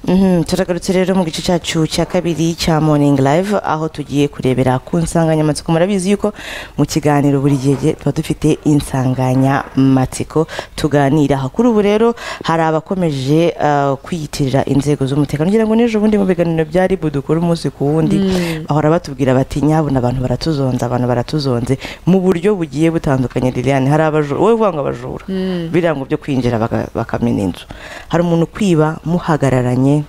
Mhm, turagarutse rero mu gice cyacu cya kabiri cya morning live aho tugiye kurebera ku nsanganyamatsiko murabizi yuko mu kiganiro buri gihe tuba dufite insanganyamatsiko tuganiraho kuri ubu rero hari abakomeje ah, kwiyitirira inzego z'umutekano ngira ngo n'ejo bundi mu biganiro bya ribu dukora umunsi ku wundi bahora batubwira bati nyabuna abantu baratuzonze abantu baratuzonze mu buryo bugiye butandukanye liliane hari abajura wowe uvuga ngo abajura birango byo kwinjira baka- bakamena inzu hari umuntu ukwiba muhagararanye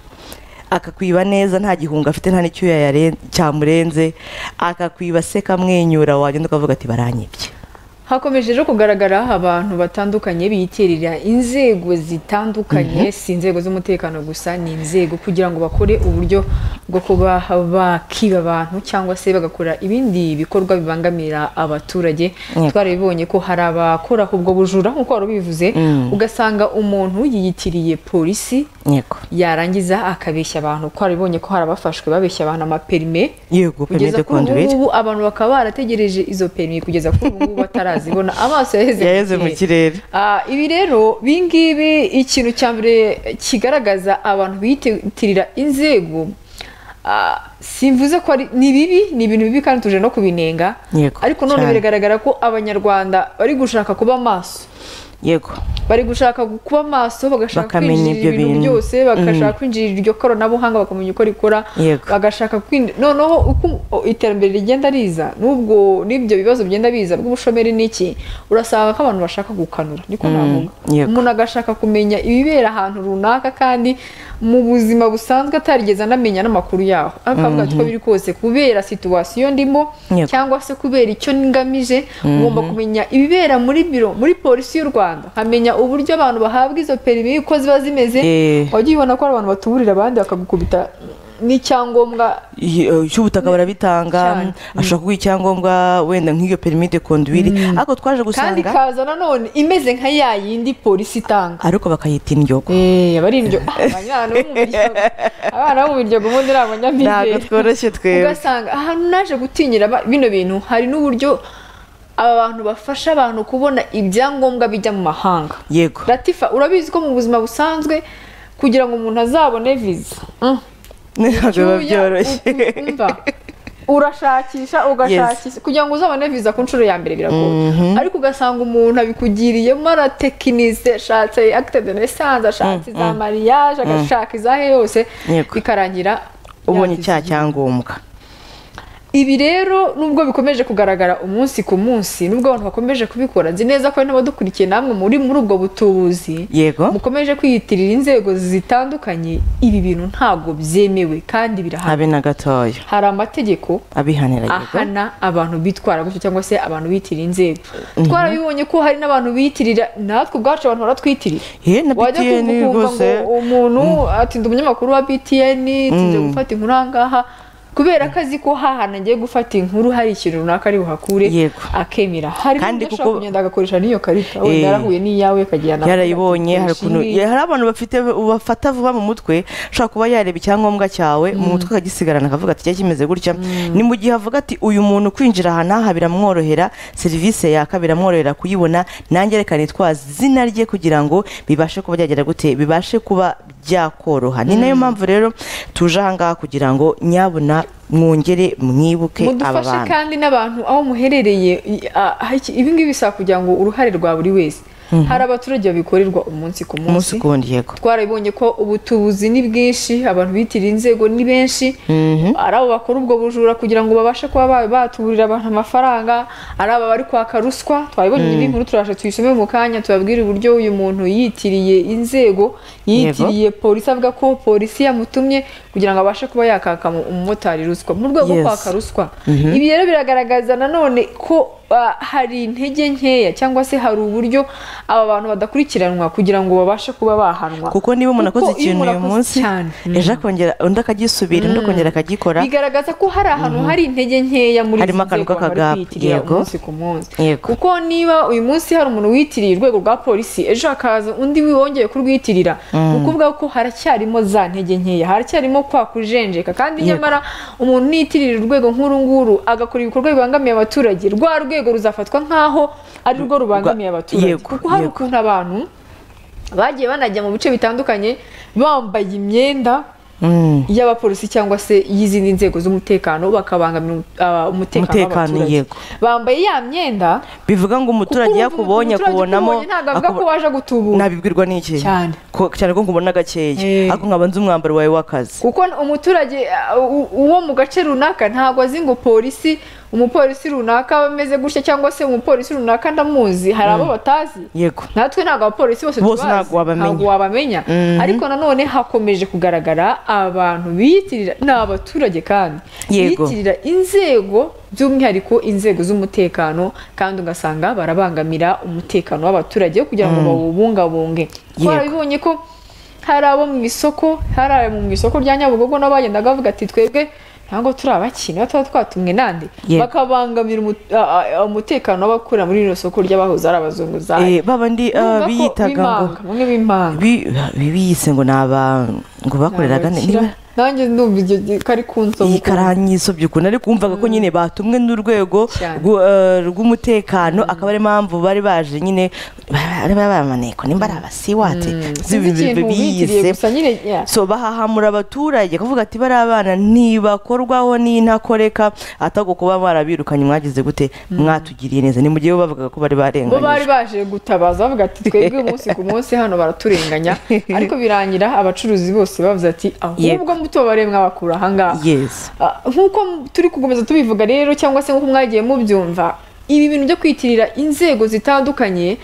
akakwiba neza nta gihunga afite nta n'icyo yayare- cyamurenze akakwiba aseka amwenyura wagenda ukavuga ati baranyibye hakomeje rero kugaragara abantu batandukanye biyitirira inzego zitandukanye si inzego z'umutekano gusa ni inzego kugira ngo bakore uburyo bwo kuba bakiba abantu cyangwa se bagakora ibindi bikorwa bibangamira abaturage Yego. twarabibonye ko hari abakora ubwo bujura nk'uko wari ubivuze Mm. ugasanga umuntu yiyitiriye polisi yego yarangiza akabeshya abantu twarabibonye ko hari abafashwe babeshya abantu amaperime yego permis kugeza de kuri ubu conduire ngubu abantu bakaba barategereje izo perimi kugeza kuri ubu ngubu batarazibona amaso yaheze yaheze mu kirere Ah, ibi rero bingibi ikintu cya mbere kigaragaza abantu biyitirira inzego ah, simvuze ko ari ni bibi ni ibintu bibi kandi tuje no kubinenga Yego, ariko none cyane. biragaragara ko abanyarwanda bari gushaka kuba maso yego bari gushaka gu- kuba maso bagashaka Bakamenya kwinjirira ibyo ibintu bintu. byose bagashaka kwinjirira iryo koranabuhanga bakamenya uko rikora Yego. bagashaka kwinjira noneho uko o- iterambere rigenda riza n'ubwo n'ibyo bibazo bigenda biza bw'ubushomeri n'iki urasanga ko abantu bashaka gukanura niko navuga yego. umuntu agashaka kumenya ibibera ahantu runaka kandi mu buzima busanzwe atarigeze anamenya n'amakuru yaho akavuga ati uko biri kose kubera situwasiyo ndimo Yego. cyangwa se kubera icyo ngamije ugomba kumenya ibibera muri biro muri polisi y'u rwanda nkamenya uburyo abantu bahabwa izo perimi uko ziba zimeze Eh. wajya ubona ko hari abantu batuburira abandi bakagukubita n'icyangombwa Y- eh, cy'ubutaka barabitanga Cyane. ashaka kuguha icyangombwa wenda nk'iyo permis de conduire ariko twaje kandi gusanga kaza nanone imeze nka ya yindi polisi itanga ariko bakayita indyogo Eh, abari indyo abana bo mu biryogo abana bo mu biryogo ubundi ni ntabwo abanyamideli tworoshye twebwe ugasanga ahantu naje gutinyira ba- bino bintu hari n'uburyo aba bantu bafasha abantu kubona ibyangombwa bijya mu mahanga yego ratifa urabizi ko mu buzima busanzwe kugira ngo umuntu azabone viza ntabwo biba byoroshye Cyuya, u- u- umva. urashakisha ugashakisha kugira ngo uzabone viza ku nshuro ya mbere biragoye ariko ugasanga umuntu abikugiriyemo aratekinise ashatse acte de naissance ashatse iza mariage agashaka izahe yose Yego. bikarangira ubonye yavize. icyaha cyangombwa ibi rero nubwo bikomeje kugaragara umunsi ku munsi nubwo abantu bakomeje kubikora nzi neza ko hari n'abadukurikiye namwe muri muri ubwo butubuzi yego mukomeje kwiyitirira inzego zitandukanye ibi bintu ntabwo byemewe kandi birahana habe na gatoya hari amategeko abihanira yego ahana abantu bitwara gutyo cyangwa se abantu biyitirira inzego twarabibonye ko hari n'abantu biyitirira natwe ubwacu abantu baratwitirira ye na wajya btn kumva ukumva rwose ngo umuntu ati ndi umunyamakuru wa btn tinze gufata inkuru aha ngaha kubera ko azi ko hahana agiye gufata inkuru hari ikintu runaka ari buhakure Yego. akemera hari Kandi kandi kuko- kuko kugenda agakoresha n'iyo karita Eh. wenda yarahuye n'iyawe akagirana yarayibonye hari ukuntu ya- hari abantu bafite bafata vuba mu mutwe ushobora kuba yareba icyangombwa cyawe mu mutwe akagisigarana akavuga ati cyari kimeze gutya ni mu gihe avuga ati uyu muntu kwinjira aha n'aha biramworohera serivisi yaka biramworohera kuyibona nanjye reka nitwa zina rye kugira ngo bibashe kuba byagera gute bibashe kuba byakoroha ni nayo mpamvu rero tuje aha ngaha kugira ngo nyabuna mwongere mwibuke aba mudufashe bantu kandi n'abantu aho muherereye i- a- aha iki- ibi ngibi bisaba kugira ngo uruhare rwa buri wese hari abaturage babikorerwa umunsi ku umunsi munsi ku wundi yego twarabonye ko ubutubuzi ni bwinshi abantu bitirira inzego ni benshi ari abo bakora ubwo bujura kugira ngo babashe kuba ba- batuburira abantu amafaranga ari aba bari kwaka ruswa twabibonye indi nkuru turasha tuyisome mu kanya tubabwire uburyo uyu muntu yitiriye inzego yitiriye polisi avuga ko polisi yamutumye kugira ngo abashe kuba yakaka mu- umumotari ruswa mu rwego rwo Yes. kwaka ruswa ibi rero biragaragaza nanone ko ah, hari intege nkeya cyangwa se hari uburyo aba bantu badakurikiranwa kugira ngo babashe kuba bahanwa kuko niba umuntu Kuko akoze iyo ikintu umuntu uyu akoze munsi cyane. ejo akongera undi akagisubira undi akongera akagikora bigaragaza ko hari ahantu hari intege nkeya muri Harimo izi akantu nzego abantu k'akagabo, biyitirira yego. umunsi ku munsi Yego. kuko niba uyu munsi hari umuntu witiriye urwego rwa polisi ejo hakaza undi wongeye kurwitirira ni ukuvuga ko haracyarimo za ntege nkeya haracyarimo kwa kujenjeka kandi nyamara umuntu niyitirira urwego nk'uru nguru agakora ibikorwa bibangamiye abaturage rwa rwego ruzafatwa nk'aho ari rwo rubangamiye abaturage Yego, kuko hari yego. ukuntu abantu bagiye banajya mu bice bitandukanye bambaye imyenda y'abapolisi cyangwa se y'izindi nzego z'umutekano bakabangamira uh, umutekano Umutekano, w'abaturage yego. bambaye ya myenda bivuga ngo umuturage kuko yakubonye umuturage akubonamo ukubonye ntabwo avuga ko akubo- waje gutubura nabibwirwa n'iki Cyane. Ko- cyane ko nkubona gakeya Eh. ariko nkaba nzi umwambaro wawe w'akazi kuko umuturage uh, u- uwo mu gace runaka ntabwo azi ngo polisi umupolisi runaka ameze gutya cyangwa se umupolisi runaka ndamuzi hari abo batazi yego natwe ntabwo abapolisi bose Bose tubazi ntabwo wabamenya. wabamenya Mhm. ariko nanone hakomeje kugaragara abantu biyitirira ni abaturage kandi Yego. biyitirira inzego by'umwihariko inzego z'umutekano kandi ugasanga barabangamira umutekano w'abaturage wo kugira ngo bawubungabunge Yego. twarabibonye ko hari abo mu isoko hari abo mu isoko rya nyabugogo nabo bagendaga bavuga ati twebwe ntabwo turi abakina tuba twatumwe nande Yego. bakabangamira umu- a- a- a- umutekano w'abakura muri rino soko ry'abahoze ari abazunguzayi Eh, babandi ah, biyitaga ngo bamwe b'impanga bi- bi- biyise ngo ni aba ngo bakoreraga ne- niba nanjye ndumva iryo gi- kari kunsoba iyi karanyisobye ukuntu ariko wumvaga ko nyine batumwe n'urwego Cyane. rw'u- eh, rw'umutekano akaba ari impamvu bari baje nyine bari bamaneko nimba ari abasiwate ikintu bitiriye gusa nyine yeah. so bahahamura abaturage kuvuga ati bari abana ntibakorwaho n'intakoreka atako kuba barabirukanye mwagize gute mwatugiriye neza ni mu gihe bo bavugaga ko bari bo bari barenganyije baje gutabaza bavuga ati twebwe umunsi ku munsi hano baraturenganya ariko birangira abacuruzi bose bavuze ati ahubwo mutobareye mwabakura ahangaha yes Ah, nk'uko m- turi kukomeza tubivuga rero cyangwa se nk'uko mwagiye mubyumva ibi bintu byo kwitirira inzego zitandukanye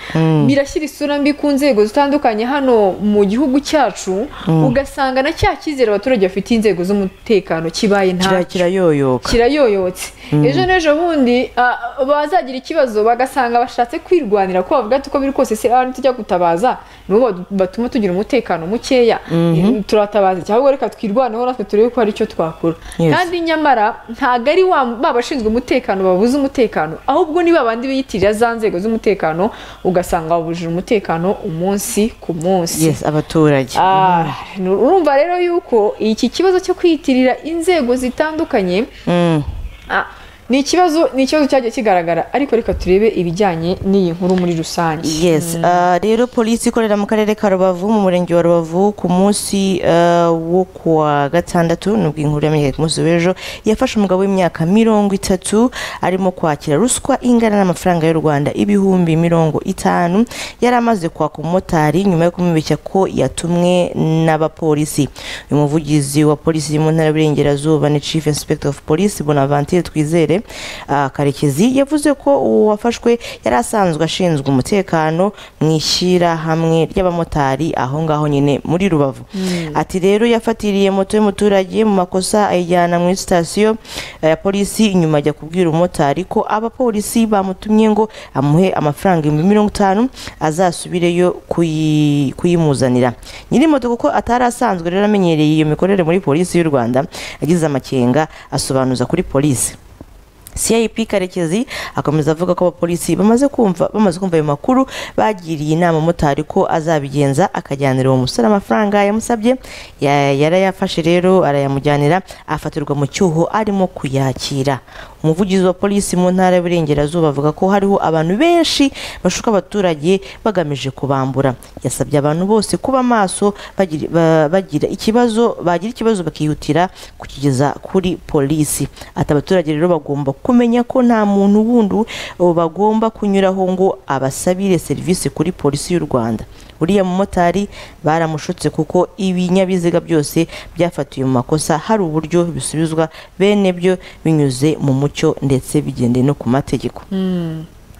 birashyira isura mbi ku nzego zitandukanye hano mu gihugu cyacu ugasanga na cya cyizere abaturage bafite inzego z'umutekano kibaye nta kirakira yoyoka kirayoyotse ejo n'ejo bundi ah, bazagira ikibazo bagasanga bashatse kwirwanira ko bavuga ati uko biri kose se abantu tujya gutabaza nibo badu- batuma tugira umutekano mukeya turatabaza iki? ahubwo reka twirwaneho natwe turebe ko hari icyo twakora Yes. kandi nyamara ntabwo ari wa- ba bashinzwe umutekano babuze umutekano ahubwo ni babandi biyitirira za nzego z'umutekano ugasanga babujije umutekano umunsi ku munsi yes abaturage Ah, nu- urumva rero yuko iki kibazo cyo kwiyitirira inzego zitandukanye Mm. Ah, ni ikibazo ni ikibazo cyagiye kigaragara ariko reka turebe ibijyanye n'iyi nkuru muri rusange yes ah, rero polisi ikorera mu karere ka rubavu mu murenge wa rubavu ku munsi ah, wo kuwa gatandatu nubwo inkuru yamenyekanye ku munsi w'ejo yafashe umugabo w'imyaka mirongo itatu arimo kwakira ruswa ingana n'amafaranga y'u rwanda ibihumbi mirongo itanu yari amaze kwaka umumotari nyuma yo kumubeshya ko yatumwe n'abapolisi uyu muvugizi wa polisi mu ntara y'uburengerazuba ni chief inspector of police bonaventure twizere ah, karekezi yavuze ko uwafashwe yari asanzwe ashinzwe umutekano mu ishyirahamwe ry'abamotari aho ngaho nyine muri rubavu ati rero yafatiriye moto y'umuturage mu makosa ayijyana muri sitasiyo eh, ya polisi nyuma ajya kubwira umumotari ko abapolisi bamutumye ngo amuhe amafaranga ibihumbi mirongo itanu azasubireyo kuyi- kuyimuzanira nyiri moto kuko atari asanzwe rero amenyereye iyo mikorere muri polisi y'u rwanda agize amakenga asobanuza kuri polisi CIP Karekezi akomeza avuga ko abapolisi bamaze kumva bamaze kumva ayo makuru bagiriye inama motari ko azabigenza akajyanira uwo musore amafaranga yamusabye Ya- yarayafashe rero arayamujyanira afatirwa mu cyuho arimo kuyakira umuvugizi wa polisi mu ntara y'uburengerazuba avuga ko hariho abantu benshi bashuka abaturage bagamije kubambura yasabye abantu bose kuba maso bagiri- ba- bagira ikibazo bagira ikibazo bakihutira kukigeza kuri polisi ati abaturage rero bagomba kumenya ko nta muntu wundi bagomba kunyuraho ngo abasabire serivisi kuri polisi y'u rwanda uriya mumotari baramushutse kuko ibinyabiziga byose byafatiwe mu makosa hari uburyo bisubizwa bene byo binyuze mu mucyo ndetse bigendeye no ku mategeko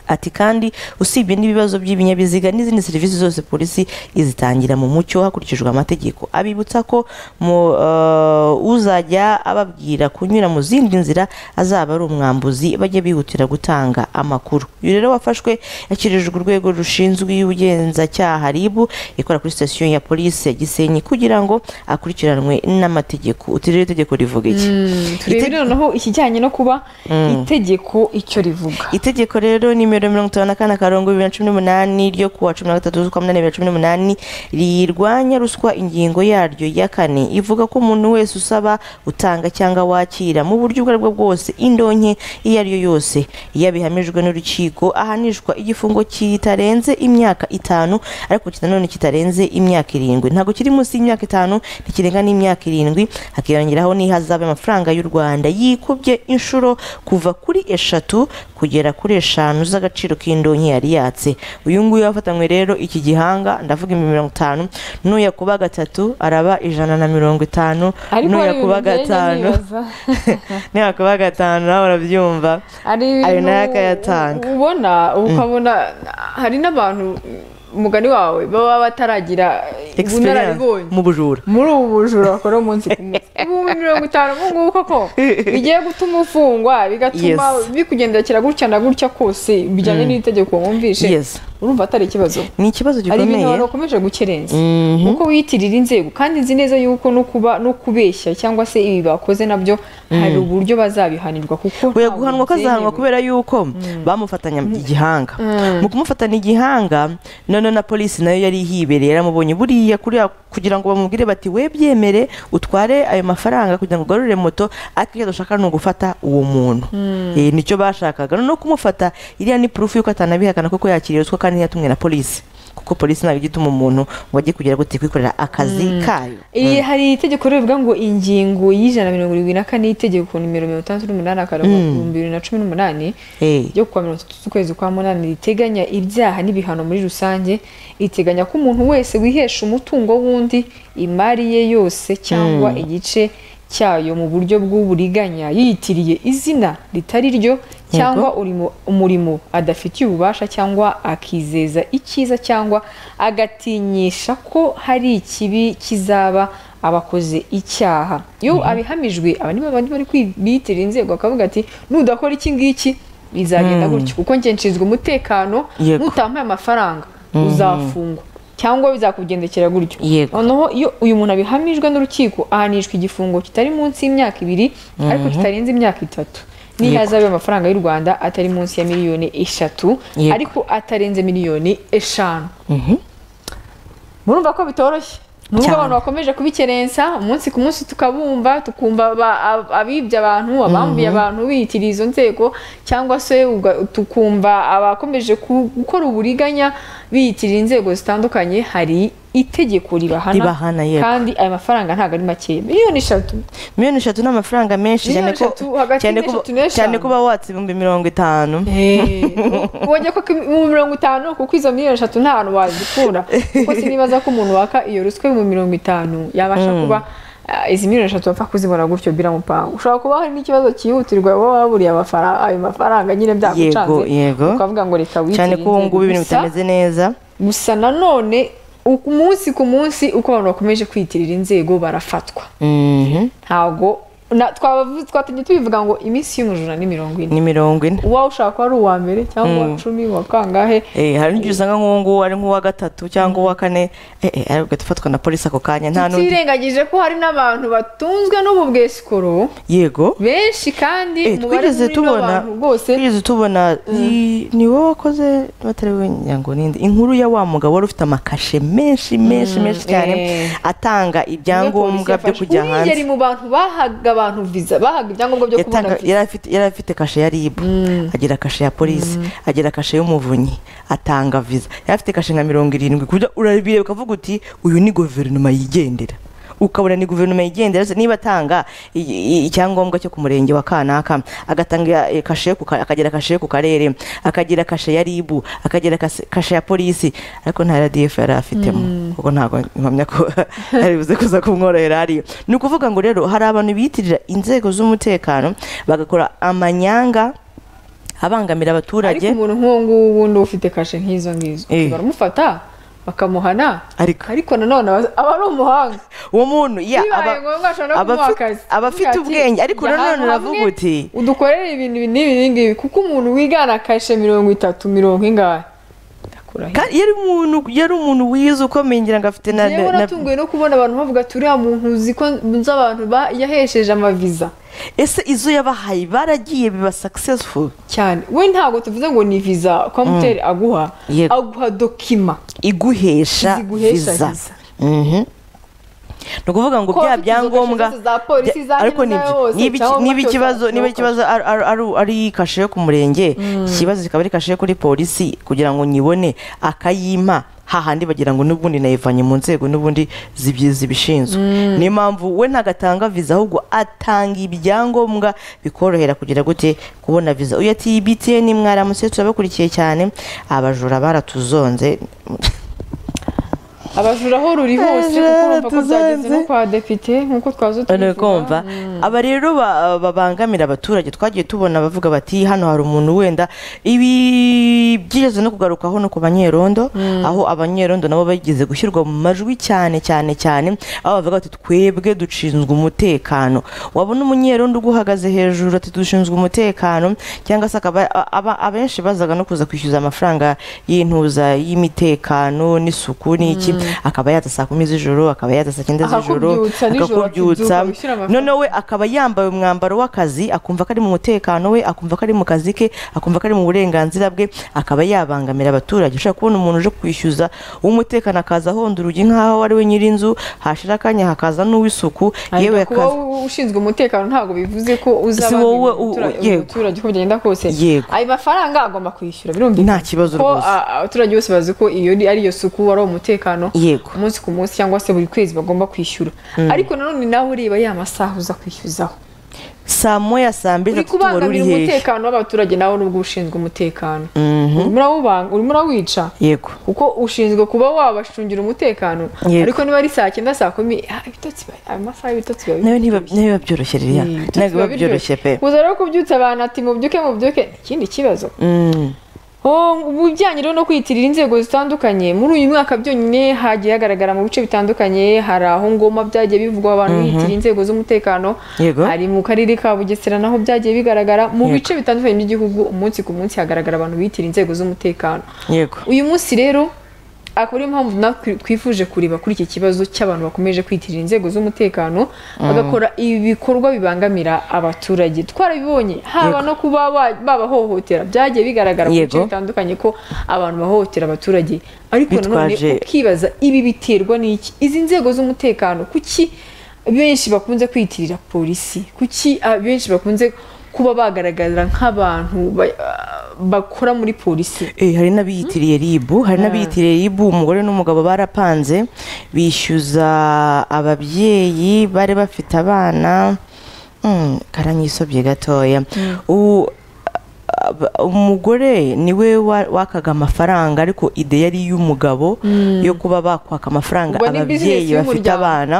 Ati kandi usibye n'ibibazo by'ibinyabiziga n'izindi serivisi zose polisi izitangira mu mucyo hakurikijwe amategeko abibutsa ko mu, eh, uzajya ababwira kunyura mu zindi nzira azaba ari umwambuzi bajye bihutira gutanga amakuru uyu rero wafashwe yashyikirijwe urwego rushinzwe ubugenzacyaha ribu ikora kuri sitasiyo ya polisi ya gisenyi kugira ngo akurikiranwe n'amategeko uti rero itegeko rivuga iki turebere noneho ikijyanye no kuba itegeko icyo rivuga itegeko rero nimero nimero mirongo itanu na kane akarongo bibiri na cumi n'umunani ryo kuwa cumi na gatatu z'ukwa munani bibiri na cumi n'umunani rirwanya ruswa ingingo yaryo ya kane ivuga ko umuntu wese usaba utanga cyangwa wakira mu buryo ubwo ari bwo bwose indonke iyo ari yo yose iyo bihamijwe n'urukiko ahanishwa igifungo kitarenze imyaka itanu ariko nanone kitarenze imyaka irindwi ntabwo kiri munsi y'imyaka itanu ntikirenga n'imyaka irindwi hakiyongeraho n'ihazabe amafaranga y'u rwanda yikubye inshuro kuva kuri eshatu kugera kuri eshanu z'agaciro k'indonke yari yatse uyu nguyu wafatanywe rero iki gihanga ndavuga ibihumbi mirongo itanu n'uyakuba gatatu araba ijana na mirongo itanu Ariko hari ibintu n'uyakuba ngenda gatanu nibaza. n'uyakuba gatanu nawe urabyumva hari ayo ibintu nayo akayatanga ubona ukabona hari n'abantu umugani wawe baba bataragira experience ubunararibonye mu bujura muri ubu bujura bakora umunsi ku munsi ibihumbi mirongo itanu ubu ngubu koko bigiye gutuma ufungwa bigatuma Yes. bikugendekera gutya na gutya kose bijyanye n'itegeko wumvishe Yes. urumva atari ikibazo ni ikibazo hari ibintu gikomeye abantu bakomeje gukerenza kuko wiyitirira inzego kandi nzi neza yuko no kuba no kubeshya cyangwa se ibi bakoze nabyo hari uburyo bazabihanirwa kuko oya ntabwo guhanwa ko azahanwa byemewe. kubera yuko bamufatanya igihanga mu kumufatana igihanga none na polisi nayo yari ihibereye yaramubonye buriya kuriya kugira ngo bamubwire bati we byemere utware ayo mafaranga kugira ngo ugarure moto ariko icyo dushaka ni ugufata uwo muntu Eh, nicyo bashakaga no kumufata iriya ni proof y'uko atanabihakana kuko yakiriye ruswa kandi ntiyatumwe na polisi kuko polisi ntabwo ijya ituma umuntu ngo ajye kugira gute kwikorera akazi kayo Iyi- hari itegeko rivuga ngo ingingo y'ijana na mirongo irindwi na kane y'itegeko nimero mirongo itandatu n'umunani akarongo ibihumbi bibiri na cumi n'umunani Eh. ryo kuwa mirongo itatu z'ukwezi kwa munani riteganya ibyaha n'ibihano muri rusange riteganya ko umuntu wese wihesha umutungo w'undi imari ye yose cyangwa igice cyayo mu buryo bw'uburiganya yiyitiriye izina ritari ryo cyangwa urimo- umurimo adafitiye ububasha cyangwa akizeza icyiza cyangwa agatinyisha ko hari ikibi kizaba abakoze icyaha iyo abihamijwe aba ni babandi bari kwiyitirira inzego bakavuga ati nudakora iki ngiki bizagenda gutyo kuko njye nshinzwe umutekano Yego. nutampaye amafaranga uzafungwa cyangwa bizakugendekera gutyo Yego. noneho iyo uyu muntu abihamijwe n'urukiko ahanishwa igifungo kitari munsi y'imyaka ibiri ariko kitarenze imyaka itatu n'ihazabe amafaranga y'u rwanda atari munsi ya miliyoni eshatu Yego. ariko atarenze miliyoni eshanu murumva ko bitoroshye nubwo Cyane. abantu bakomeje kubikerensa umunsi ku munsi tukabumva tukumva ba- ab- abibye abantu abambuye abantu biyitiriye izo nzego cyangwa se uga- tukumva abakomeje ku- gukora uburiganya biyitirira inzego zitandukanye hari itegeko ribahana Ribahana, yego. kandi aya mafaranga ntabwo ari makeya miliyoni eshatu miliyoni eshatu ni amafaranga menshi cyane Miliyoni ko eshatu, hagati cyane ko y'eshatu n'eshanu. cyane kuba watse ibihumbi mirongo itanu wajya ko mu mirongo itanu kuko izo miliyoni eshatu nta hantu wazikura kuko sinibaza ko umuntu waka iyo ruswa mu mirongo itanu yabasha kuba ah, izi miliyoni eshatu bapfa kuzibona gutyo biramupanga ushobora kuba hari n'ikibazo cyihutirwa baba baburiye amafara- ayo mafaranga nyine byagucanze Yego, yego. ukavuga ngo reka witirire cyane ko ubu ngubu ibintu inzego. Gusa- bitameze neza gusa nanone umunsi ku munsi uko abantu bakomeje kwiyitirira inzego barafatwa Mhm. ntabwo na- twabavu- twatajya tubivuga ngo iminsi y'umujura ni mirongo ine ni mirongo ine uwawe ushaka ko ari uwa mbere cyangwa uwa cumi uwa kangahe Eh, hari n'igihe usanga nk'uwo nguwo ari nk'uwa gatatu cyangwa uwa kane eh, eh, ariko ugafatwa na polisi ako kanya nta n'undi tutirengagije ko hari n'abantu batunzwe n'ubu bwesikoro yego benshi kandi Eh, umubare twigeze munini tubona w'abantu rwose twigeze tubona i- ni wowe wakoze batari we nyango ninde inkuru ya wa mugabo wari ufite amakashe menshi menshi menshi cyane eh. atanga ibyangombwa byo kujya hanze wigeri mu bantu bahaga abantu viza bahaga ibyangombwa byo kubona Yatanga- viza yari afite- yari afite kashe ya ribu agira kashe ya polisi agira kashe y'umuvunyi atanga viza yari afite kashe nka mirongo irindwi ku buryo urabireba ukavuga uti uyu ni guverinoma yigendera ukabona ni guverinoma yigendera se niba atanga i- i- icyangombwa cyo ku murenge wa kanaka agatanga eh, kashe yo ku ka- akagira kashe yo ku karere akagira kashe ya ribu akagira kase- kashe ya polisi ariko nta radiyefu yari afitemo kuko ntabwo mpamya ko ari buze kuza kumworohera hariya ni ukuvuga ngo rero hari abantu biyitirira inzego z'umutekano bagakora amanyanga abangamira ariko abaturage umuntu nk'uwo nguwo undi ufite kashe nk'izo ngizo Eh. baramufata bakamuhana Ariko- ariko nanone aba- aba ari umuhanga uwo muntu ya bibaye aba- ngombwa ashobora no aba kumuha afi- akazi aba afite Agira ati, ubwenge ariko jya nanone ahantu uravuga hamwe, uti udukorere ibintu ibi n'ibi n'ingibi kuko umuntu wigana kashe mirongo itatu mirongo ingahe ndakurahiye kandi yari umuntu yari umuntu wize ukomeye ngira ngo afite na yewe na- natunguwe no kubona abantu bavuga ati uriya muntu uzi ko nzi abantu ba- yahesheje amaviza ese izo yabahaye baragiye biba successful cyane we ntabwo tuvuze ngo ni viza kwamuteri aguha Yego. aguha dokima iguhesha ziguhesha viza viza Mhm. ni ukuvuza ngo Ko bya afite izo byangombwa kashe zose za polisi, bya- za ariko n'iza nibyo- yose, niba iki- cyangwa niba amatora ikibazo niba cyangwa ikibazo ari- ari- ari- ari kashe yo ku murenge ikibazo kikaba ari kashe yo kuri polisi kugira ngo nyibone akayima hahandi bagira ngo n'ubundi nayivanye mu nzego n'ubundi zibi- zibishinzwe niyo mpamvu we ntagatanga viza ahubwo atanga ibyangombwa bikorohera kugira gute kubona viza uyu ati btn mwaramutse turabakurikiye cyane abajura baratuzonze abajura aho ruri hose kuko urumva ko byageze no Tuzanze. kwa depite nk'uko twazo Uri kumva aba rero ba- babangamira abaturage twagiye tubona bavuga bati hano hari umuntu wenda ibi byigeze no kugarukaho no ku banyerondo aho abanyerondo nabo bageze gushyirwa mu majwi cyane cyane cyane aho bavuga bati twebwe dushinzwe umutekano wabona umunyerondo uguhagaze hejuru ati dushinzwe umutekano cyangwa se akaba a- aba- abenshi bazaga no kuza kwishyuza amafaranga y'intuza y'imitekano n'isuku n'iki akaba yata saa kumi z'ijoro akaba yata saa cyenda z'ijoro Akakubyutsa nijoro akakubyutsa akibyuka wishyura amafaranga. noneho we akaba yambaye umwambaro w'akazi akumva ko ari mu mutekano we akumva ko ari mu kazi ke akumva ko ari mu burenganzira bwe akaba yabangamira abaturage ushobora kubona umuntu uje kwishyuza w'umutekano akaza ahonda urugi nk'aho ari we nyir'inzu hashira akanya hakaza n'uw'isuku yewe kuba akaza wowe ushinzwe umutekano ntabwo bivuze ko Si uzaba wowe u- yego. umuturage uko bigenda kose Yego. ayo mafaranga agomba kwishyura birumvikana nta kibazo ko rwose a- abaturage bose bazi ko iyo ari- ari iyo suku ari uwo mutekano yego umunsi ku munsi cyangwa se buri kwezi bagomba kwishyura ariko nanone nawe ureba ya masaha uza kwishyuzaho saa moya saa mbiri uri na tatu wari uri kubangamira hehe umutekano w'abaturage nawe nubwo ushinzwe umutekano Mhm. urimo urawubanga- urimo urawica yego kuko ushinzwe kuba wabacungira umutekano Yego. ariko niba ari saa cyenda saa kumi ah, ibitotsi ba- ayo masaha y'ibitotsi biba nawe ntiba ntiba byoroshye ririya ntabwo biba byoroshye pe kuza rero kubyutsa abantu ati mubyuke mubyuke ikindi kibazo Mm. Oh, mu bijyanye rero no kwiyitirira inzego zitandukanye muri uyu mwaka byonyine hagiye hagaragara mu bice bitandukanye hari aho ngoma byagiye bivugwa abantu biyitirira inzego z'umutekano Yego. hari mu karere ka bugesera naho byagiye bigaragara mu bice bitandukanye by'igihugu umunsi ku munsi hagaragara abantu biyitirira inzego z'umutekano yego uyu munsi rero akaba ariyo mpamvu natwe twifuje kureba kuri iki kibazo cy'abantu bakomeje kwitirira inzego z'umutekano bagakora ibikorwa bibangamira abaturage twarabibonye haba no kuba ba- babahohotera byagiye bigaragara mu bice Yego. bitandukanye ko abantu bahohotera abaturage ariko nanone Bitwaje- ukibaza ibi biterwa n'iki izi nzego z'umutekano kuki benshi bakunze kwiyitirira polisi kuki ah, benshi bakunze kuba bagaragara nk'abantu ba- ah, bakora muri polisi Eh, hari n'abiyitiriye ribu hari n'abiyitiriye ribu umugore n'umugabo barapanze bishyuza ababyeyi bari bafite abana Mm, karanyisobye gatoya ubu ab- umugore niwe wa- wakaga amafaranga ariko ide yari iy'umugabo yo kuba bakwaka amafaranga Ubwo ni business ababyeyi bafite y'umuryango. abana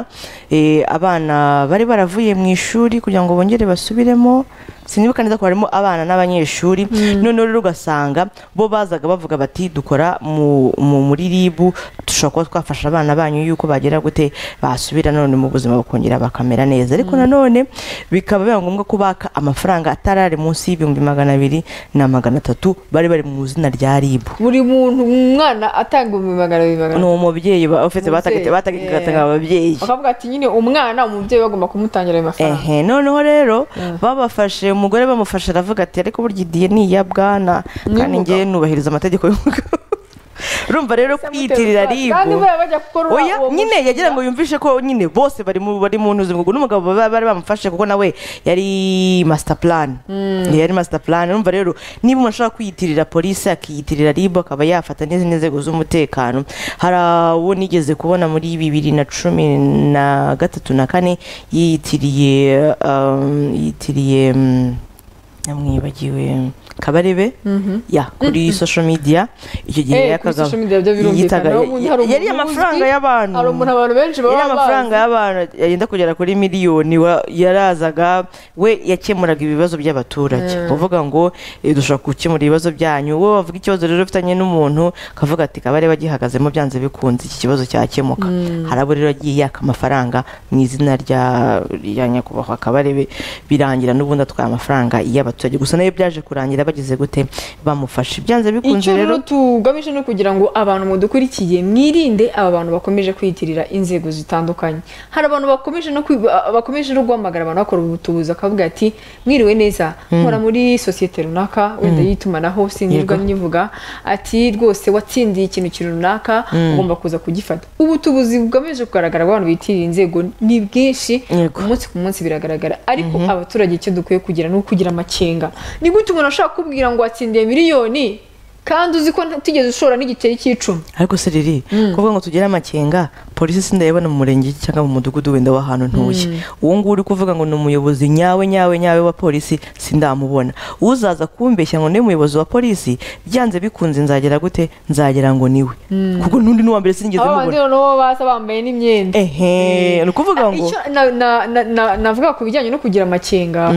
Eh, abana bari baravuye mu ishuri kugira ngo bongere basubiremo sinibuka neza ko harimo abana n'abanyeshuri noneho rero ugasanga bo bazaga bavuga bati dukora mu, mu, muri ribu dushobora kuba twafasha abana banyu yuko bagera gute basubira none mu buzima bakongera bakamera neza ariko nanone bikaba biba ngombwa ko baka amafaranga atari ari munsi y'ibihumbi magana abiri na magana atatu bari bari mu izina rya ribu buri muntu umwana atanga ibihumbi magana abiri magana ni umubyeyi ba- ufite Umubyeyi, batagatiga yeah. ababyeyi bakavuga ati nyine umwana umubyeyi bagomba kumutangira ayo mafaranga ehe noneho rero babafashe umugore bamufashe aravuga ati ariko burya idiye ni iya bwana kandi umugabo. ngewe nubahiriza amategeko y'umugabo urumva rero kwiyitirira kandi ribu buriya bajya gukora oya uwo nyine mushinga. yagira ngo yumvishe ko nyine bose bari mu bari mu ntuzi ngo n'umugabo ba- bari bamufashe kuko nawe yari master plan yari master plan urumva rero niba umuntu ashobora kwiyitirira polisi akiyitirira ribu akaba yafata n'izindi nzego z'umutekano hari uwo nigeze kubona muri bibiri na cumi na gatatu na kane yiyitiriye um, yiyitiriye um, namwibagiwe kabarebe ya kuri social media icyo gihe Eh, kuri yakaga- social media byo birumvikana yitaga- Hari umuntu- hari yari umuntu amafaranga uzwi, y'abantu hari umuntu abantu benshi baba yari bazi. amafaranga y'abantu yenda kugera kuri miliyoni wa- yarazaga we yakemuraga ibibazo by'abaturage uvuga ngo eh, dushobora gukemura ibibazo byanyu wowe wavuga ikibazo rero ufitanye n'umuntu akavuga ati kabare bagihagazemo byanze bikunze iki kibazo cyakemuka hari abo rero agiye yaka amafaranga mu izina rya rya nyakubahwa kabarebe birangira n'ubundi atwaye amafaranga y'abaturage abaturage gusa nayo byaje kurangira bageze gute bamufashe byanze bikunze icyo rero rero tugamije ni ukugira ngo abantu mudukurikiye mwirinde aba bantu bakomeje kwiyitirira inzego zitandukanye hari abantu bakomeje no kwi- ba- bakomeje no guhamagara abantu bakora ubutubuzi akavuga ati mwiriwe neza nkora muri sosiyete runaka wenda y'itumanaho sinirwa Yego. nyivuga ati rwose watsindiye ikintu kintu runaka ugomba kuza kugifata ubutubuzi bugamije kugaragara ku bantu biyitirira inzego ni bwinshi Yego. umunsi ku munsi biragaragara ariko abaturage icyo dukwiye kugira ni ukugira amakenga ni gute umuntu ashobora kukubwira ngo watsindiye miliyoni kandi uzi ko ntigeze ushora n'igiceri cy'icumi ariko se riri kuvuga ngo tugire amakenga polisi sindayibona mu murenge cyangwa mu mudugudu wenda w'ahantu ntuye uwo nguwo uri kuvuga ngo ni umuyobozi nyawe nyawe nyawe wa polisi sindamubona uzaza kumbeshya ngo niwe muyobozi wa polisi byanze bikunze nzagera gute nzagera ngo niwe kuko n'undi n'uwa mbere sinigeze aba bandi mubona noneho bo basa bambaye n'imyenda ehe ni ukuvuga ngo Icyo na- na- na- na- navuga ku bijyanye no kugira amakenga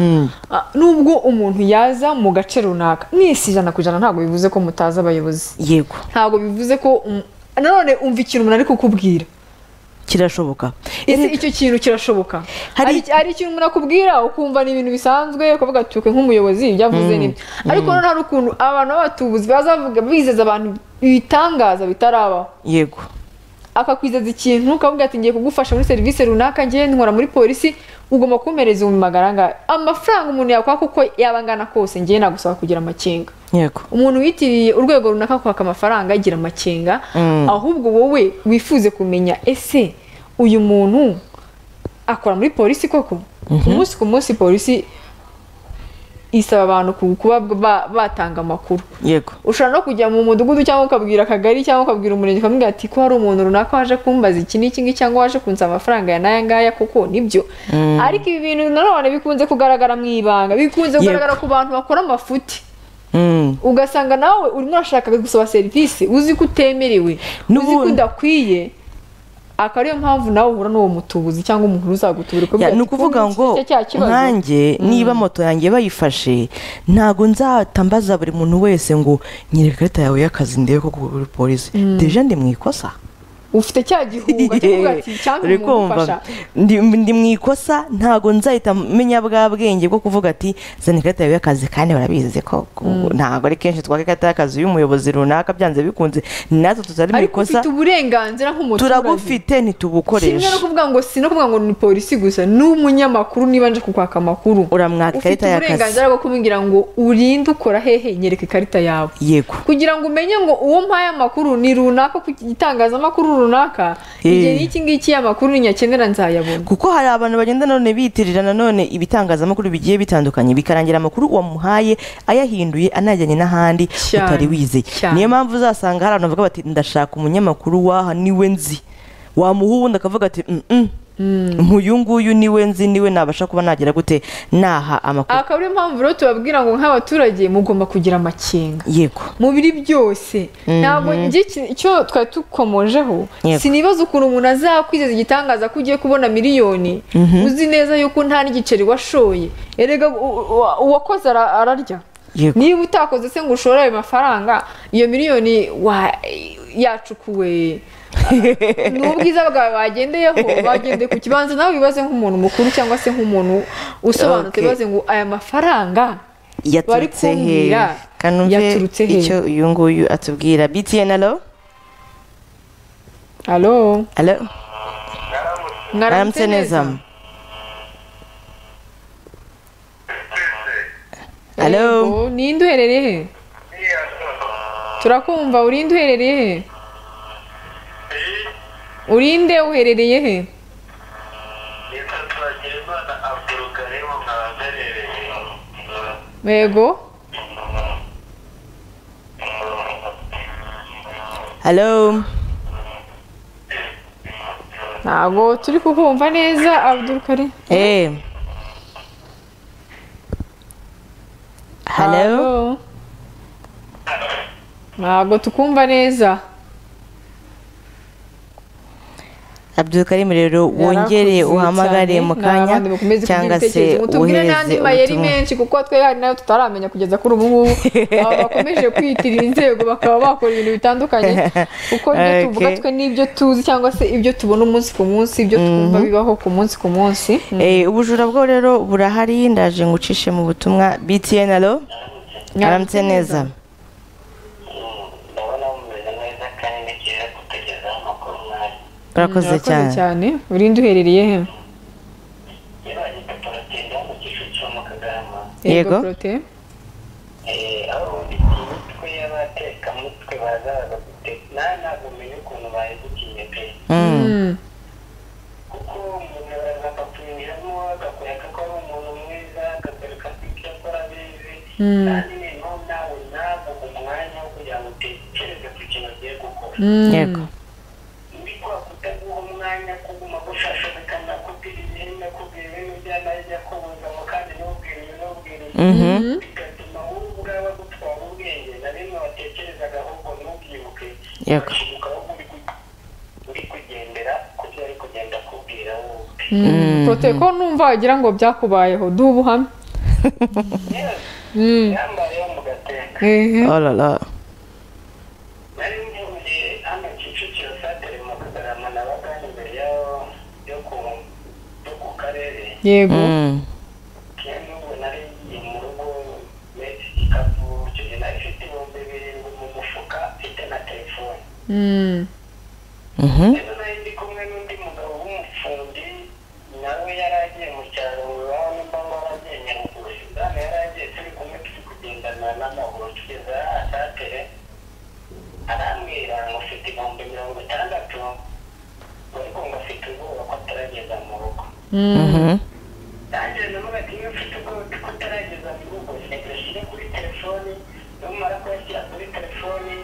ah, nubwo umuntu yaza mu gace runaka mwese ijana ku ijana ntabwo bivuze ko mutazi abayobozi yego ntabwo bivuze ko um- nanone umva ikintu umuntu ari kukubwira kirashoboka ese icyo kintu kirashoboka Hari- hari hari ikintu umuntu akubwira ukumva ni ibintu bisanzwe ukavuga ati "Twe nk'umuyobozi ibyo avuze ni ibyo." ariko noneho hari ukuntu abantu b'abatubuzi bazavuga bizeza abantu ibitangaza bitarabaho yego akakwizeza ikintu ukavuga ati ngiye kugufasha muri serivisi runaka ngiye nkora muri polisi ugomba kumpereza ibihumbi magana angahe amafaranga umuntu yakwaka uko yaba angana kose ngiye nagusaba kugira amakenga yego umuntu witiriye urwego runaka kwaka amafaranga agira amakenga Mm. ahubwo wowe wifuze kumenya ese uyu muntu akora muri polisi koko umunsi ku munsi polisi isaba abantu ku- kuba ba- batanga amakuru yego ushobora no kujya mu mudugudu cyangwa ukabwira akagari cyangwa ukabwira umurenge ukamubwira ati ko hari umuntu runaka waje kumbaza iki n'iki ngiki cyangwa waje kunsaba amafaranga ya n'aya ngaya kuko nibyo ariko ibi bintu nanone bikunze kugaragara mu ibanga bikunze kugaragara ku bantu bakora amafuti Mm. ugasanga nawe urimo urashaka gusaba serivisi uzi ko utemerewe uzi ko N'ubundi- udakwiye akaba ariyo mpamvu nawe uhura n'uwo mutubuzi cyangwa umuntu uzagutubura Ya, ukavuga ni ati, ukuvuga "Ubu iki ngo ni cya kibazo." nkanjye niba moto yanjye bayifashe ntabwo nzatambaza buri muntu wese ngo nyereka ikarita yawe y'akazi ndebe ko uri polisi deje ndi mu ikosa ufite cya gihugu cyangwa ati cyangwa Uri umuntu kumva? ufasha ndi ndi mu ikosa ntabwo nzahita menya bwa bwenge bwo kuvuga ati zana ikarita yawe y'akazi kandi barabizi ko ntabwo ari kenshi twaka ikarita y'akazi y'umuyobozi runaka byanze bikunze natwe tutari mu ariko ikosa ufite uburenganzira nk'umuturage turagufite kimwe ntitubukoreshe no kuvuga ngo si no kuvuga ngo ni polisi gusa ni umunyamakuru niba nje kukwaka amakuru uramwaka ufite ikarita y'akazi uburenganzira bwo kumubwira ngo urinde ukora hehe nyereka ikarita yawe yego kugira ngo umenye ngo uwo mpaye amakuru ni runaka ku itangazamakuru runaka Eh. igihe n'iki ngiki amakuru ninyakenera nzayabona kuko hari abantu bagenda none biyitirira nanone ibitangazamakuru bigiye bitandukanye bikarangira amakuru wamuhaye ayahinduye anajyanye n'ahandi Cyane, utari wizeye cyane. niyo mpamvu uzasanga hari abantu bavuga bati ndashaka umunyamakuru w'aha niwe nzi wamuha uwundi akavuga ati "Mm-mm, nk'uyu nguyu niwe nzi niwe nabasha kuba nagira gute naha amakuru akaba ariyo mpamvu rero tubabwira ngo nk'abaturage mugomba kugira amakenga yego mu biri byose ntabwo njye iki- icyo twari tukomojeho Yego. sinibaza ukuntu umuntu azakwizeza igitangaza ko ugiye kubona miliyoni uzi neza yuko nta n'igiceri washoye erega u- u- uwakoze ara- ararya yego niba utakoze se ngo ushore ayo mafaranga iyo miliyoni wa- yacukuwe ni ubwiza bwawe bagendeyeho bagendeye ku kibanza nawe wibaze nk'umuntu mukuru cyangwa se nk'umuntu usobanutse Okay. wibaze ngo aya mafaranga bari yaturutse he kumbwira kanumve yaturutse he. icyo uyu nguyu atubwira btn alo alo alo mwaramutse aramutse neza Alo. Yego, ninde uherereye he turakumva urinde uherereye he urinde uherereye he Nitwa Twagirimana Abdulkarim mwahagarariye. yego alo ntabwo turi kukumva neza abdul kari Eh. Hello? Alo. ntabwo tukumva neza abdulkarim rero wongere Yarakuze uhamagare cyane, mu ni kanya abandi bakomeze kugira cyangwa se ibitekerezo. mutubwire n'andi wohereze mayeri ubutumwa menshi kuko twe hari nayo tutaramenya kugeza kuri ubu ngubu aba bakomeje kwiyitirira inzego bakaba bakora ibintu bitandukanye kuko ibyo Okay. tuvuga twe n'ibyo tuzi cyangwa se ibyo tubona umunsi ku munsi ibyo twumva bibaho ku munsi ku munsi Eh, ubujura bwo rero burahari ndaje ngucishe mu butumwa btn alo aramutse neza ndabona mumeze neza kandi ni cyiza kutugezaho amakuru mwari urakoze cyane cyane urinde uherereye he yabaye koperative hano kicukiro mu kagarama Yego. Prote. Eh, aho imitwe y'abatekamutwe bazaza gute nawe ntabwo umenya ukuntu bayibukiye pe Mm. Mm. kuko umuntu bagakumiramo agakoreka ko ari umuntu mwiza agakoreka ko ibyo akora abizi Mm. kandi noneho nawe nawe umwanya wo kugira ngo utekereze ku kintu ugiye gukora Mm. yego muri kwa kutaguha umwanya kuguma gushashagikana kubwira ibihembe kubwira ibintu by'amajya kubuzamo kandi n'ubwira ibintu n'ubwira ibintu Mhm. bigatuma wowe ubwawe gutwara ubwenge na bimwe watekerezaga ahubwo ntubyibuke Yego. ukibuka ahubwo uri ku- uri kugendera ku byo ari kugenda akubwira wowe Mm. Prote ko numva wagira ngo byakubayeho duha ubuhamya yewe Mm. yambayeho mu gateka Ehe. Oh la la. nari mvuye hano kicukiro satere mu kagarama nabaga imbere y'aho yo ku- yo ku karere yego Mm. n'ubu nari ngiye mu rugo metse igikapu icyo gihe nari ifite ibihumbi birindwi mu mufuka mfite na telefone Mm. Mhm. rero nari ndi kumwe n'undi mugabo w'umufundi nawe yari agiye mu cyaro iwabo nimba ngo agiye nyaruguru sudani yari agiye turi kumwe turi kugendana n'amaguru tugeze ahasatere arambwira ngo ufite ibihumbi mirongo itandatu ariko ngo afite ubwoba ko atarageza mu rugo Mm. Mhm. nanjye navuga ati niba ufite ubwoba ko utarageza mu rugo reka ushyire kuri telefoni numara kuyashyira kuri telefoni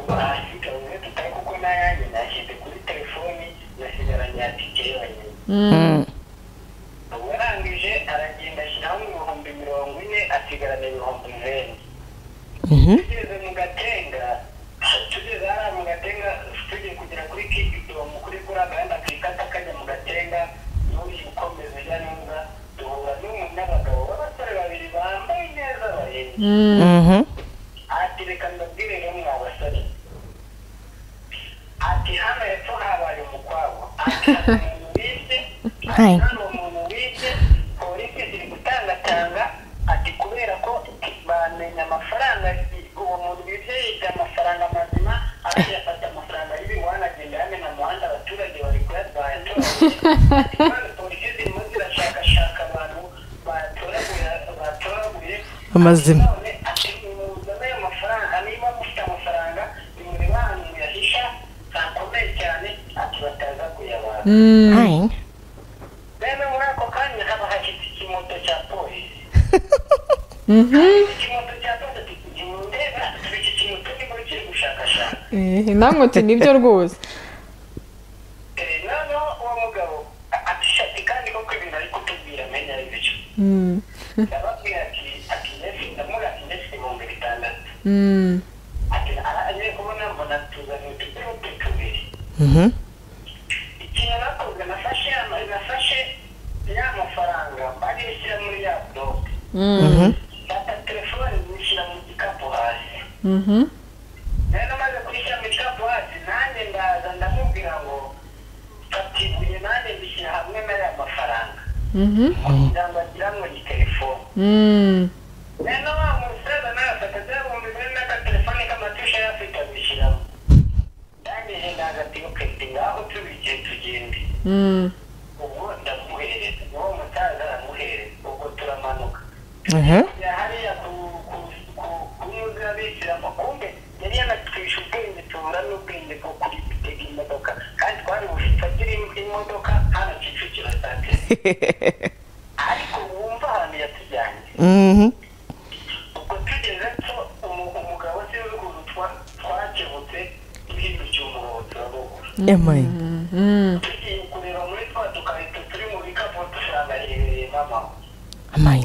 wahasiga umwe tutari kuko n'ayanjye nashyize kuri telefoni nasigaranye atike yonyine Mm. ubu yarangije aragenda ashyiraho ibihumbi mirongo ine asigarana ibihumbi zeru Mhm. tugeze mu gatenga tugeze hariya mu gatenga tugiye kugera kuri kigidomu kuri kuri agahanda kikata kajya mu gatenga n'uyu ukomeza ujya neza duhura n'umu n'abagabo b'abasore babiri bambaye neza bareba Mm. Mhm. ati reka ndabwire rumwe abasore ati hano hepfo habaye umukwabu ati hari umuntu wishe ati Hai. hano umuntu wishe polisi ziri gutangatanga ati kubera ko bamenya amafaranga uwo muntu wishe yibye amafaranga mazima ati yafata amafaranga y'ibihwana agenda yamena umuhanda abaturage bari kuyatwara ati kandi polisi zirimo zirashakashaka abantu batoraguye batoraguye Amazima. none ati muzane ayo mafaranga niba mufite amafaranga nimureba ahantu muyahisha hakomeye cyane ati bataza kuyabara Mm. Hi. rero muri ako kanya haba hashyitse ikimoto cya polisi Mhm. ikimoto cya polisi ati nimundeba turi iki kintu turimo kiri gushakashaka Ehe, namwe uti nibyo rwose Eh, noneho uwo mugabo atishati kandi koko ibintu ari kutubwira menya ari byo Mm. ndababwira ati ati ndetse ndamubwira ati ndetse ibihumbi bitandatu Mm. ati agiye kubona mbona tuzaniye utugurupe tubiri Mhm. ikintu nakoze nafashe ama- nafashe ya mafaranga bari bishyira muri ya dope Mm. fata telefone nishyira mu gikapu hasi Mhm. rero namaze kurishyira mu gikapu hasi nanjye ndaza ndamubwira ngo fata ibuye nanjye ndishyira hamwe n'aya mafaranga Mhm. kugira ngo agirango ni telefone Mm. rero wa musaza nawe afata bya bihumbi bine n'akatelefone k'amatusha yari afite abishyiramo ndangije ndaza ati oketi ngaho tubigiye tugende Mm. ubwo ndamuhereza uwo musaza aramuhereza ubwo turamanuka Mhm. kujya hariya ku ku- ku- ku nyuzi y'abisiramu kumbe yari yanatwishe ubwenge tubura n'ubwenge bwo kuri gutega imodoka kandi twari bufatire imodoka hano kicukiro sante ariko wumva ahantu yatujyanye Mhm. ubwo tugeze ko umu- umugabo sinzi ukuntu twa- twakebutse duhindukiye umuhondo urabona Emai. Mm. tugiye kureba muri twa dukarito turi mu bikapu dusanga yegereye mama Amai.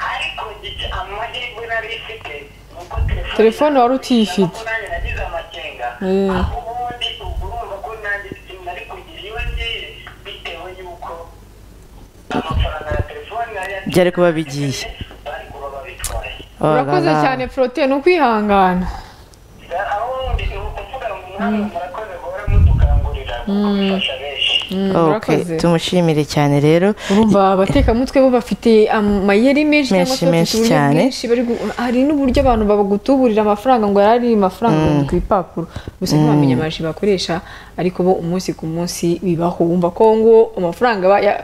ariko iki amahirwe nari mfite ni uko Telefone wari utiyifite. ntabwo nanjye nagize amakenga Mm. aho ubundi ubwo urumva ko nanjye ikintu nari kugira iyo ndi byari kuba bigiye bari kuba babitwaye urakoze cyane prote ni ukwihangana aho ndi ni ukuvuga ngo namwe murakoze guhora mutukangurira kuko bifasha benshi Mm, ok urakoze tumushimire cyane rero urumva abatekamutwe bo bafite amayeri menshi cyangwa se Menshi, bafite uburyo menshi cyane. bwinshi bari gu- hari n'uburyo abantu bagutuburira amafaranga ngo yari ari amafaranga arunze ku ipapuro gusa ntibamenye amaji bakoresha ariko bo umunsi ku munsi bibaho wumva ko ngo amafaranga aba ya-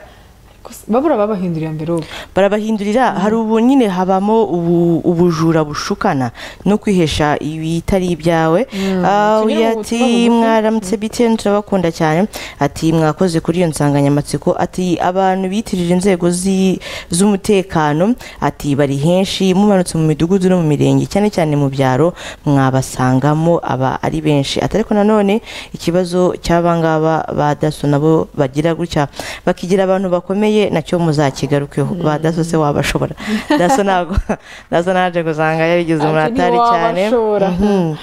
babura babahindurira mverope barabahindurira hari ubu nyine habamo ubu- ubujura bushukana no kwihesha ibitari ibyawe Ah, kimwe mu uyu butumwa ati bugufi. mwaramutse btn turabakunda cyane ati mwakoze kuri iyo nsanganyamatsiko ati abantu bitirira inzego zi- z'umutekano ati bari henshi mumanutse mu midugudu no mu mirenge cyane cyane mu byaro mwabasangamo aba ari benshi ati ariko nanone ikibazo cy'abangaba ba daso nabo bagira gutya bakigira abantu bakomeye nacyo muzakigarukeho ba daso se wabashobora daso ntabwo daso naje gusanga yarigize umuratari cyane Mhm.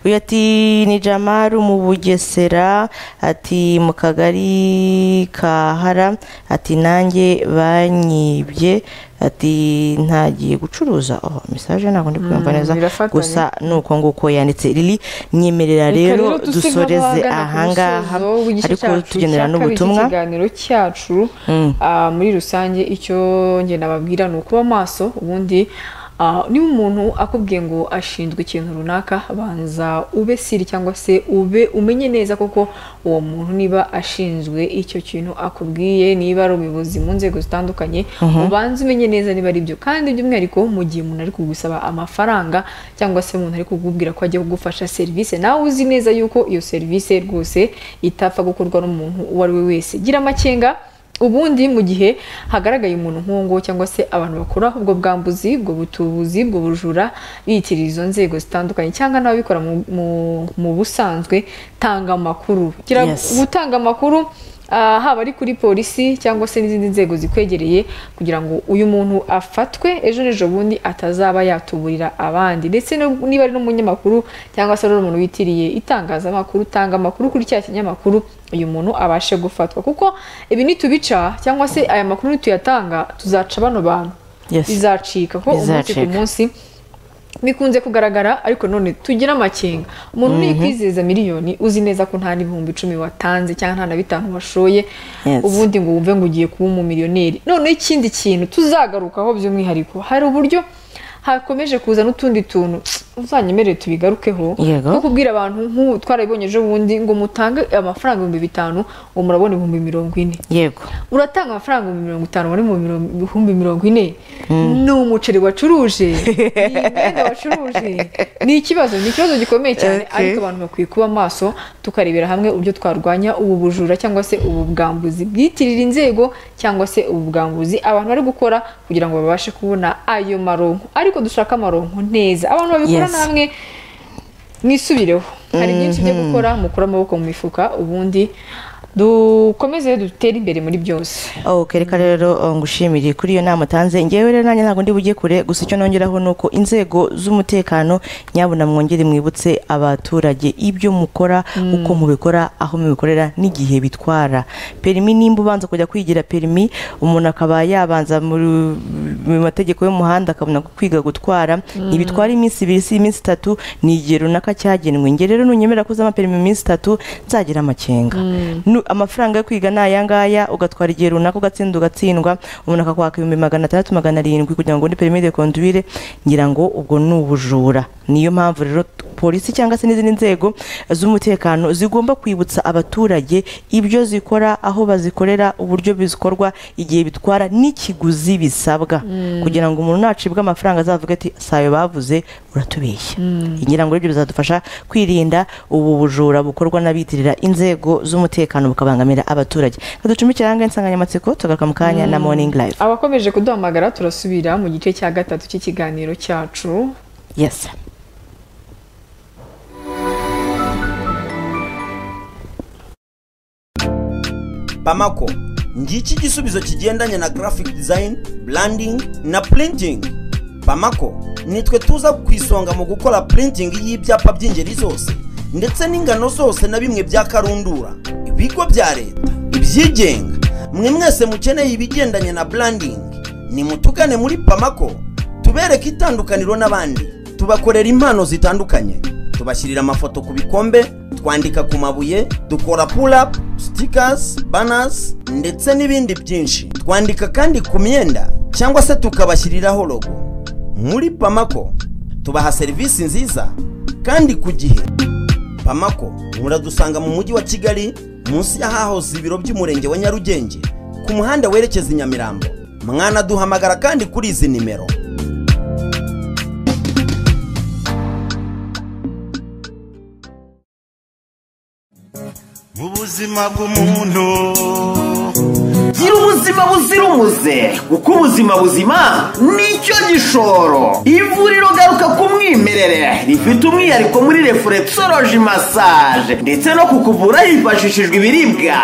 uyu ati ni jamari mu bugesera ati mu kagari ka hara ati nanjye banyibye ati ntagiye gucuruza oh mesaje ntabwo ndi kuyumva Mm, neza birafatanye. gusa ni uko nguko yanditse lili nyemerera rero dusoreze ahangaha ariko tugenera n'ubutumwa ikiganiro cyacu Mm. ah, muri rusange icyo njye nababwira ni ukuba maso ubundi ah, niba umuntu akubwiye ngo ashinzwe ikintu runaka banza ube siri cyangwa se ube umenye neza koko uwo muntu niba ashinzwe icyo kintu akubwiye niba ari ubuyobozi mu nzego zitandukanye ubanze umenye neza niba ari byo kandi by'umwihariko mu gihe umuntu ari kugusaba amafaranga cyangwa se umuntu ari kugubwira ko agiye kugufasha serivisi nawe uzi neza yuko iyo serivisi rwose itapfa gukorwa n'umuntu uwo ari we wese gira amakenga ubundi mu gihe hagaragaye umuntu nk'uwo nguwo cyangwa se abantu bakora ubwo bwambuzi ubwo butubuzi ubwo bujura biyitirira izo nzego zitandukanye cyangwa n'ababikora mu- mu- mu busanzwe tanga amakuru Gira- Yes. gutanga amakuru ah, haba ari kuri polisi cyangwa se n'izindi nzego zikwegereye kugira ngo uyu muntu afatwe ejo n'ejo bundi atazaba yatuburira abandi ndetse no- niba ari n'umunyamakuru cyangwa se ari umuntu witiriye itangazamakuru tanga amakuru kuri cya kinyamakuru uyu muntu abashe gufatwa kuko ibi nitubica cyangwa se aya makuru nituyatanga tuzaca bano bantu Yes. bizacika ko umunsi ku Bizacika. munsi bikunze kugaragara ariko none tugire amakenga umuntu niyikwizeza miliyoni uzi neza ko nta n'ibihumbi icumi watanze cyangwa nta na bitanu washoye Yes. ubundi ngo wumve ngo ugiye kuba umumiliyoneri noneho ikindi kintu tuzagarukaho by'umwihariko hari uburyo hakomeje kuza n'utundi tuntu uzanyemerere tubigarukeho Yego. nko kubwira abantu nk'ubu twarabibonye ejo bundi ngo mutange amafaranga ibihumbi bitanu ngo murabona ibihumbi mirongo ine yego uratanga amafaranga ibihumbi mirongo itanu wari mu mirongo- bihumbi mirongo ine ni umuceri wacuruje ni imyenda wacuruje ni ikibazo ni ikibazo gikomeye cyane Okay. ariko abantu bakwiye kuba maso tukarebera hamwe uburyo twarwanya ubu bujura cyangwa se ubu bwambuzi bwitirira inzego cyangwa se ubu bwambuzi abantu bari gukora kugira ngo babashe kubona ayo maronko ariko dushaka amaronko neza abantu babikora Yes. namwe mwisubireho hari byinshi byo gukora mukura amaboko mu mifuka ubundi dukomeze dutere imbere muri byose ok reka rero uh, ngushimire kuri iyo nama utanze ngewe rero nanjye ntabwo ndi bujye kure gusa icyo nongeraho ni uko inzego z'umutekano nyabuna mwongere mwibutse abaturage ibyo mukora uko mubikora aho mubikorera n'igihe bitwara perimi nimba ubanza kujya kwigira perimi umuntu akaba yabanza muri- mu mategeko y'umuhanda akabona kwiga gutwara ntibitwara iminsi ibiri si iminsi itatu ni igihe runaka cyagenwe nge rero nunyemera ko uzama perimi mu minsi itatu nzagira amakenga Nu- amafaranga yo kwiga ni aya ngaya ugatwara igihe runaka ugatsinda ugatsindwa umuntu akakwaka ibihumbi magana atandatu magana arindwi kugira ngo undi perimi de conduire ngira ngo ubwo ni ubujura niyo mpamvu rero t- polisi cyangwa se n'izindi nzego z'umutekano zigomba kwibutsa abaturage ibyo zikora aho bazikorera uburyo bizikorwa igihe bitwara n'ikiguzi bisabwa kugira ngo umuntu nacibwa amafaranga azavuga ati sayo bavuze uratubeshya ngira ngo ibyo bizadufasha kwirinda ubu bujura bukorwa n'abitirira inzego z'umutekano bukabangamira abaturage kaducumikiranga insanganyamatsiko tugaruka mu kanya na morning live abakomeje kuduhamagara turasubira mu gice cya gatatu cy'ikiganiro cyacu yes pamako ngiki igisubizo kigendanye na graphic design branding na printing pamako nitwe tuza ku isonga mu gukora printing y'ibyapa by'ingeri zose ndetse n'ingano zose na bimwe bya karundura ibigo bya leta ibyigenga mwe mwese mukeneye ibigendanye na branding nimutugane muri pamako tubereke itandukaniro n'abandi tubakorera impano zitandukanye tubashyirira amafoto ku bikombe twandika ku mabuye dukora pulapu sitikasi banasi ndetse n'ibindi byinshi twandika kandi ku myenda cyangwa se tukabashyiriraho logo muri pamako tubaha serivisi nziza kandi ku gihe pamako muradusanga mu mujyi wa kigali munsi y'ahahoze ibiro by'umurenge wa nyarugenge ku muhanda werekeza i nyamirambo mwanaduhamagara kandi kuri izi nimero mu buzima bw'umuntu gira ubuzima buzira umuze kuko ubuzima buzima nicyo gishoro ivuriro garuka ku mwimerere rifite umwihariko muri refuresoroji masaje ndetse no kukuvura hifashishijwe ibiribwa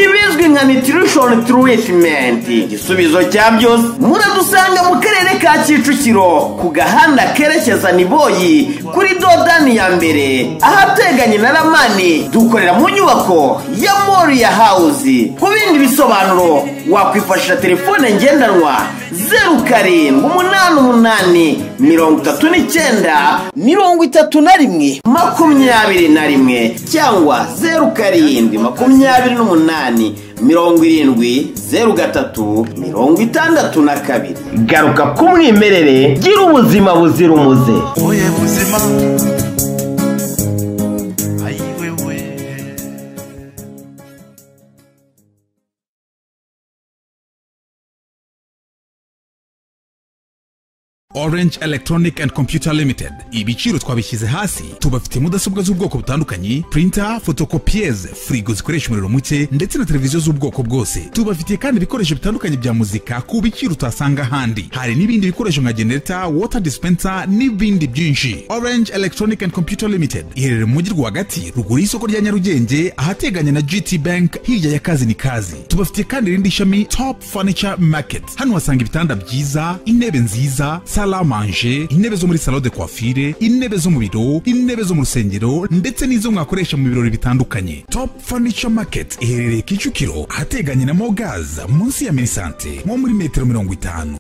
ibizwi nka nutrition treatment igisubizo cya byose muradusanga mu karere ka kicukiro ku gahanda kerekeza niboyi kuri dodani ya mbere ahateganye na ramani dukorera mu nyubako ya moriya hawuzi ku bindi bisobanuro wakwifashisha telefone ngendanwa zeru karindwi umunani umunani mirongo itatu n'icyenda mirongo itatu na rimwe makumyabiri na rimwe cyangwa zeru karindwi makumyabiri n'umunani mirongo irindwi zeru gatatu mirongo itandatu na kabiri garuka ku mwimerere gira ubuzima buzira umuze wowe buzima ayiwewe Orange Electronic and Computer Limited ibiciro twabishyize hasi tubafite mudasobwa z'ubwoko butandukanye printer photocopiers frigo zikoresha umuriro muke ndetse na televiziyo z'ubwoko bwose tubafitiye kandi ibikoresho bitandukanye bya muzika ku biciro utasanga ahandi hari n'ibindi bikoresho nka generator water dispenser n'ibindi byinshi Orange Electronic and Computer Limited iherereye mu mujyi rwagati ruguru y'isoko rya Nyarugenge ahateganye na GT Bank hirya ya kazi ni kazi tubafitiye kandi irindi shami Top Furniture Market hano wasanga ibitanda byiza intebe nziza sala manje intebe zo muri salon de coiffure intebe zo mu biro intebe zo mu rusengero ndetse n'izo mwakoresha mu birori bitandukanye top furniture market iherereye kicukiro ahateganye na mogaza munsi ya minisante nko muri metero mirongo itanu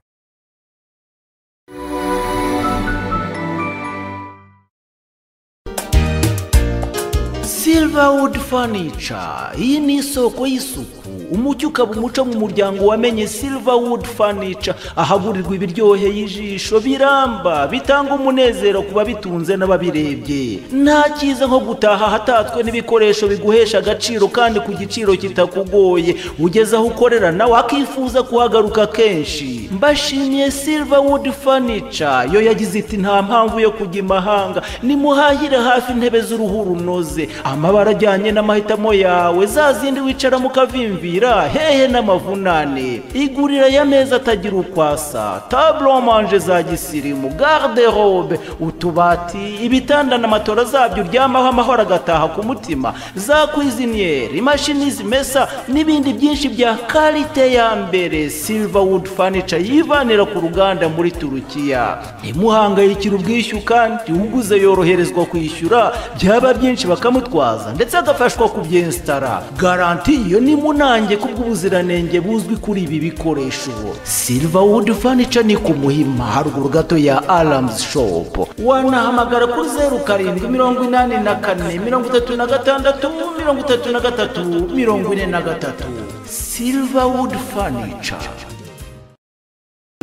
Silverwood Furniture iyi ni isoko y'isuku umucyo ukaba umuco mu muryango wamenye Silverwood Furniture ahagurirwa ibiryoheye ijisho biramba bitanga umunezero ku babitunze n'ababirebye nta cyiza nko gutaha hatatswe n'ibikoresho biguhesha agaciro kandi ku giciro kitakugoye ugeze aho ukorera nawe akifuza kuhagaruka kenshi mbashimiye Silverwood Furniture yo yagize iti nta mpamvu yo kujya imahanga nimuhahire hafi intebe z'uruhu runoze amabara ajyanye n'amahitamo yawe za zindi wicara mu kavimvira hehe n'amavunane igurira y'ameza atagira ukwasa taburo manje za gisirimu garde robe utubati ibitanda na matora zabyo uryamaho amahoro agataha ku mutima za kwiziniyeri imashini zimesa n'ibindi byinshi bya karite ya mbere silverwood furniture yivanira ku ruganda muri turukiya ntimuhangayikire ubwishyu kandi uguze yoroherezwa kwishyura byaba byinshi bakamutwaza ndetse agafashwa kubyensitara garanti iyo ni munange kubw'ubuziranenge buzwi kuri ibi bikoresho silverwood furniture ni ku muhima haruguru gato ya alarms shop wanahamagara kuri zeru karindwi mirongo inani na kane mirongo itatu na gatandatu mirongo itatu na gatatu mirongo ine na gatatu silverwood furniture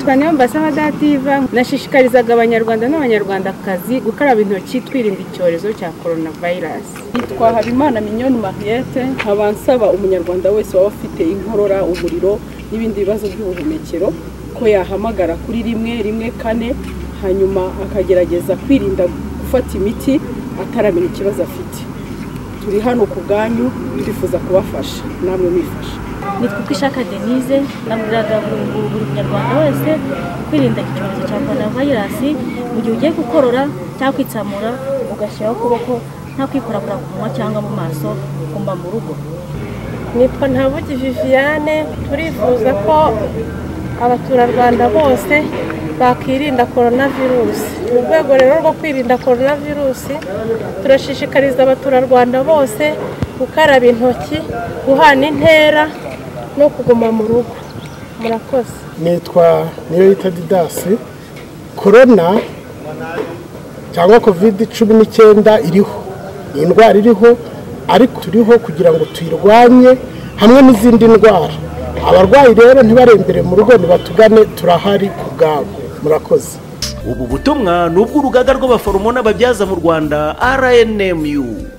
cyane mbasaba dativa nashishikarizaga abanyarwanda n'abanyarwandakazi gukaraba intoki twirinda icyorezo cya korona vayirasi yitwa habimana minyoni mariyete nkaba nsaba umunyarwanda wese waba ufite inkorora umuriro n'ibindi bibazo by'ubuhumekero ko yahamagara kuri rimwe rimwe kane hanyuma akagerageza kwirinda gufata imiti ataramenya ikibazo afite turi hano ku bwanyu twifuza kubafasha namwe mwifasha nitwa uko ishaka denise nabwiraga buri buri munyarwanda wese kwirinda icyorezo cya korona vayirasi mu gihe ugiye gukorora cyangwa kwitsamura ugashyiraho ukuboko nta kwikorakora ku munwa cyangwa mu maso ugomba mu rugo nitwa ntabugi viviane turifuza ko abaturarwanda bose bakirinda korona virusi mu rwego rero rwo kwirinda korona virusi turashishikariza abaturarwanda bose gukaraba intoki guhana intera no kuguma mu rugo murakoze nitwa niyo yita didasi korona cyangwa kovide cumi n'icyenda iriho ni indwara iriho ariko turiho kugira ngo tuyirwanye hamwe n'izindi ndwara abarwayi rero ntibarembere mu rugo nibatugane turahari ku bwabo murakoze ubu butumwa ni ubw'urugaga rw'abaforomo n'ababyaza mu rwanda rnmu